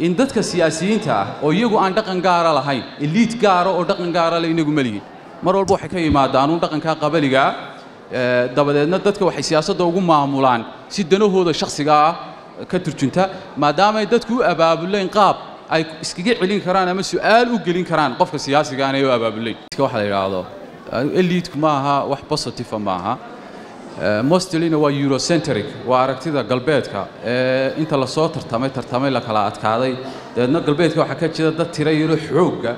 in dadka siyaasiyiinta ah oo iyagu aan dhaqan gaara lahayn eliid gaara oo dhaqan gaara le inagu ma lihin mar walba waxay ka yimaadaan uun dhaqankaa qabaligaa dabadeedna dadka waxay siyaasadda ugu maamulaan si danahooda shakhsiga ah ka turjunta maadaamaay dadku u abaabuleen qaab ay iskaga celin karaan ama su'aal u gelin karaan qofka siyaasiga aanay u abaabulayn waxa la yidhaahdo eliidku ma aha wax positive ma aha mostlina waa eurocentric waa aragtida galbeedka ee inta lasoo tartamay tartamay la kala adkaaday dabeedna galbeedka waxaa ka jira dad tira yaro xoogga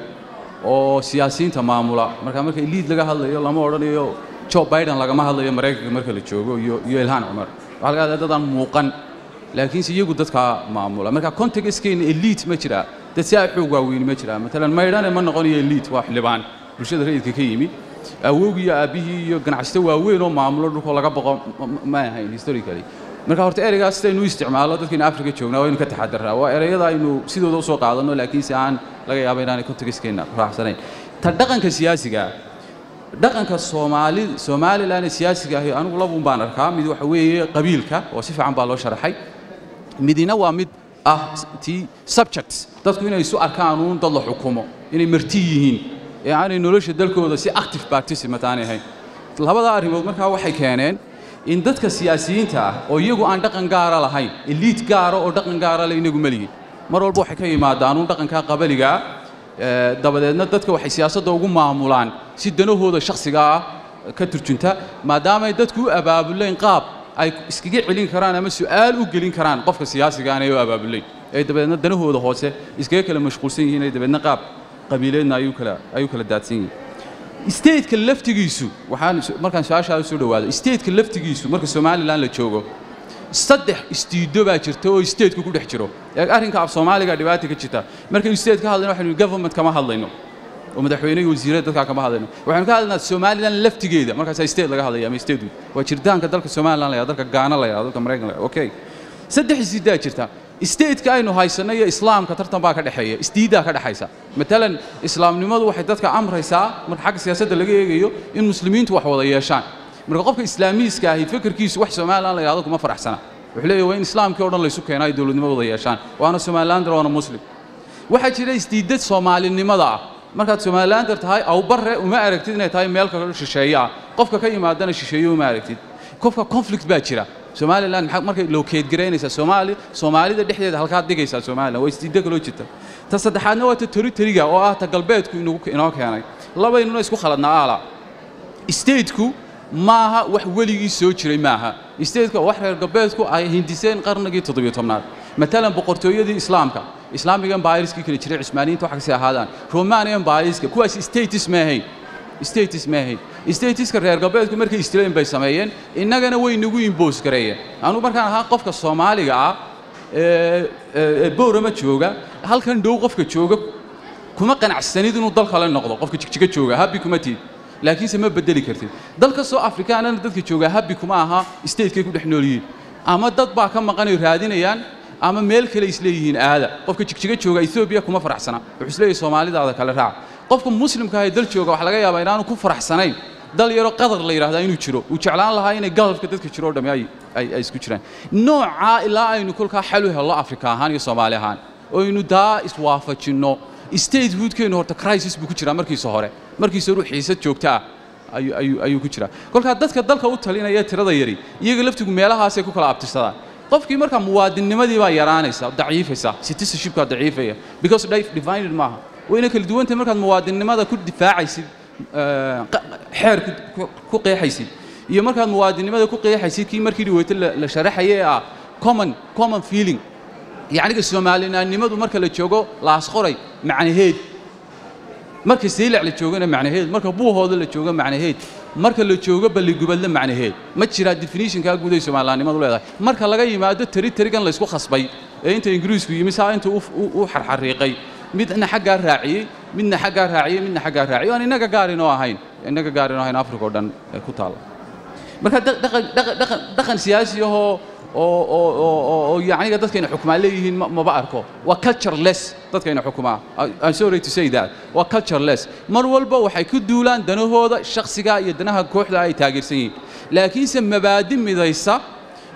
oo siyaasiyiinta maamula marka marka eliid laga hadlayo lama odhanayo joe biden lagama hadlayo maraykanka marka la joogo iyo iyo ilhaan cumar waxaa laga hadlaya dadaan muuqan laakiinse iyagu dadkaa maamula marka contextkeena eliid ma jiraa dad si aa xoog waaweyni ma jiraa matalan maydhane ma noqonayo eliid waa xildhibaan bulshada rayidka ka yimi awowgii iyo aabbihii iyo ganacsato waaweyn oo maamulo dhulkoo laga boqo ma ahayn historically marka horta ereygaas sidaynu u isticmaalo dadkaynu africa joognaa waynu ka taxadarraa waa ereyada aynu sidooda usoo qaadanno laakiinse aan laga yaaba inaanay contextkeena raacsanayn ta dhaqanka siyaasiga dhaqanka soomaali somalilan ee siyaasiga ahi anigu labuun baan arkaa mid waxa weeye qabiilka oo si fiican baa loo sharaxay midina waa mid ah tii subjects dadku inay isu arkaan uun dad la xukumo inay marti yihiin ee aanay nolosha dalkooda si active participant aanay ahayn labadaa arrimood markaa waxay keeneen in dadka siyaasiyiinta ah oo iyagu aan dhaqan gaara lahayn eliid gaara oo dhaqan gaara le inagu ma lihin mar walba waxay ka yimaadaan uun dhaqankaa qabaligaa dabadeedna dadka waxay siyaasadda ugu maamulaan si danahooda shakhsiga ah ka turjunta maadaamaay dadku u abaabuleen qaab ay iskaga celin karaan ama su'aal u gelin karaan qofka siyaasiga aanay u abaabulayn ee dabadeedna danahooda hoose iskaga kala mashquulsan yihiin ee dabeedna qaab qabiileedna ayuu kala ayuu kala daadsan yihiin stateka laftigiisu waxaan markaan su-aashaa u soo dhawaado stateka laftigiisu marka somalilan la joogo saddex istiido baa jirta oo stateku ku dhex jiro ee arrinka af soomaaliga dhibaata ka jirta markaynu state ka hadlayno waxaynu government kama hadlayno oo madaxweyne iyo wasiirada dadkaa kama hadlayno waxaynu ka hadlaynaa somalilan laftigeeda markaasaa state laga hadlaya ama state waa jiritaanka dalka somalilan la yahdo dalka gaana la yahdo dalka maraykan la yahdo okay saddex istiidaa jirta stateka aynu haysanno iyo islaamka tartan baa ka dhexeeya isdiiddaa ka dhexaysa matalan islaamnimadu waxay dadka amraysaa marka xagga siyaasadda laga eegayo in muslimiintu wax wada yeeshaan marka qofka islaamiiska ahi fikirkiisu wax somalilan la yahdo kuma faraxsana wuxuu leeyahy waa in islaamkii o dhan laysu keeno ay dowladnimo wada yeeshaan waana somalilander waana muslim waxaa jira isdiidad soomaalinimada ah markaad somalilander tahay awbarre uma aragtid inay tahay meel kale shisheeye ah qofka ka yimaadana shisheeye uma aragtid qofka conflict baa jira somalilan markay lookeed garaynaysaa soomaali soomaalida dhexdeeda halkaad dhigaysaa somalilan waa isdiiddo kaloo jirta ta saddexaadna waa ta teritoriga oo ah ta galbeedku inoo keenay labaynuna isku khaladnaa aala stateku maaha wax weligii soo jiray maaha stateka wax reer galbeedku ay hindiseen qarnigii toddobiyo tobnaad matalan boqortooyadii islaamka islaamic empireskii kala jiray cismaaniyiinta wax kasi ahaadaan roman empireska kuwaas status ma ahayn status ma ahayn statiska reer galbeedku markay istileen bay sameeyeen innagana way nagu imbos gareeyeen anugu markaan ahaa qofka soomaaliga ah ee boorama jooga halkan dhow qofka jooga kuma qanacsanid inuu dal kale noqdo qofka jigjiga jooga habbi kuma tiid laakiinse ma bedeli kartid dalka soo afrikaanana dadka jooga habbi kuma aha statekay ku dhex nool yihiin ama dad baa ka maqanay raadinayaan ama meel kale isleeyihiin aada qofka jigjiga jooga etoobiya kuma faraxsana wuxuu isleeyahay soomaalidaada kale raac qofka muslimka ah ee dal jooga waxaa laga yaabaa inaanu ku faraxsanayn dal yaro qadar la yidhahdaa inuu jiro uu jeclaan lahaa inay galabka dadka jiro o dhami ay ay ay isku jiraan noocaa ilaa aynu kolkaa xal u hello afrika ahaan iyo soomaali ahaan oo aynu daa iswaafajinno statehoodkeennu horta crisis buu ku jiraa markiisa hore markiisa hore xiisad joogta ah ayuu ayuu ayuu ku jiraa kolkaa dadka dalka u talinaya tirada yari iyaga laftigu meelahaasay ku kala abtirsadaan qofkii markaa muwaadinnimadii baa yaraanaysa daciifaysa citizenshipkaa daciifaya because divided maaha wayna kala duwantahay markaad muwaadinnimada ku difaacaysid xeer ku qeexaysid iyo markaad muwaadinnimada ku qeexaysid kii markii dhiweyto la sharaxaya ee ah common common feeling yacniga soomaalinaannimadu marka la joogo laasqoray macnaheed marka saylac la joogana macnaheed marka buuhooda la joogo macnaheed marka la joogo balligubadle macnaheed ma jiraa definitionkaa guud ay soomaalinaannimadu leedahay marka laga yimaado teri terigan laysku khasbay ee inta ingiriisku yimi saa inta u xarxariiqay midna xaggaa raaciyey midna xaggaa raaciyey midna xaggaa raaciyey aan innaga gaarinoo ahayn innaga gaarinoo ahayn africa oo dhan ku taalla marka dhaqan siyaasi ahoo oo oo oo oo yacniga dadkayna xukumaa leeyihiin maba arko waa cultureless dadkayna xukumaa I'm sorry to say that waa cultureless mar walba waxay ku duulaan danahooda shakhsiga iyo danaha kooxda ay taageersan yihiin laakiinse mabaadi midaysa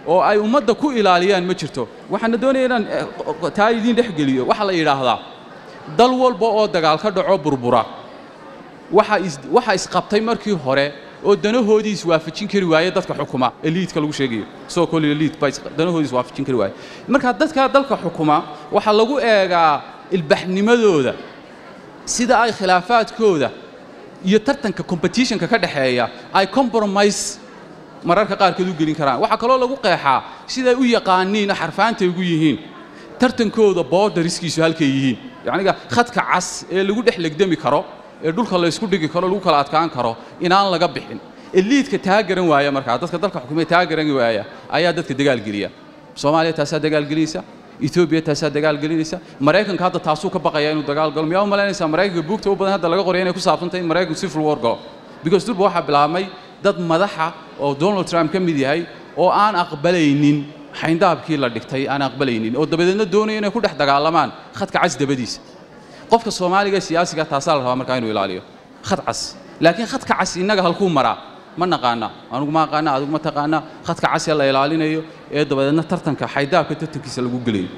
oo ay ummadda ku ilaaliyaan ma jirto waxaana doonaya inaan eh, taa idiin dhex geliyo waxaa la yidhaahdaa dal walba oo dagaal ka dhaco burbura waxa is waxa isqabtay markii hore oo danahoodii iswaafajin kari waaye dadka xukuma eliitka lagu sheegayo soo kole eliit baa is- danahoodii iswaafajin kari waaye marka dadka dalka xukuma waxaa lagu eegaa ilbaxnimadooda sida ay khilaafaadkooda iyo tartanka competitionka ka dhexeeya ay compromise mararka qaarkood u gelin karaan waxaa kaloo lagu qeexaa siday u yaqaaniin xarfaantay ugu yihiin tartankooda boodariskiisu halkay yihiin yacniga khadka cas ee lagu dhex legdami karo ee dhulka la isku dhigi karo lagu kala adkaan karo inaan laga bixin eliidka taa garan waaya markaa dadka dalka xukumaya taa garan waaya ayaa dadka dagaal geliya soomaaliya taasaa dagaal gelinaysa etoobiya taasaa dagaal gelinaysa maraykanka hadda taasuu ka baqaya inuu dagaal galo miyaa u malaynaysaa maraykanka buugta u badan hadda laga qoraya inay ku saabsantahay in maraykanku civil war galo because durba waxaa bilaabmay dad madaxa oo donald trump ka mid yahay oo aan aqbalaynin xayndaabkii la dhigtay aan aqbalaynin oo dabadeedna doonaya inay ku dhex dagaalamaan khadka cas dabadiisa qofka soomaaliga ee siyaasiga taasaa la rabaa markaa inuu ilaaliyo khad cas laakiin khadka cas innaga halkuu maraa ma naqaana anugu ma aqaana adigu ma taqaana khadka cas ee la ilaalinayo ee dabadeedna tartanka xaydaabka tartankiisa lagu gelayo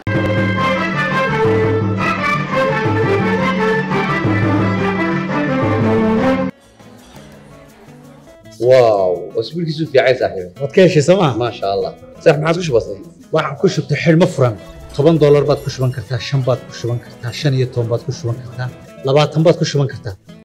واو اسبوعك في عين صاحبي waad ka heshay sooma ما شاء الله صح ما عاد وش بصير waxaan ku shubtay xidhmo furan toban doolar baad ku shuban kartaa shan baad ku shuban kartaa shan iyo toban baad ku shuban kartaa labaatan baad ku shuban kartaa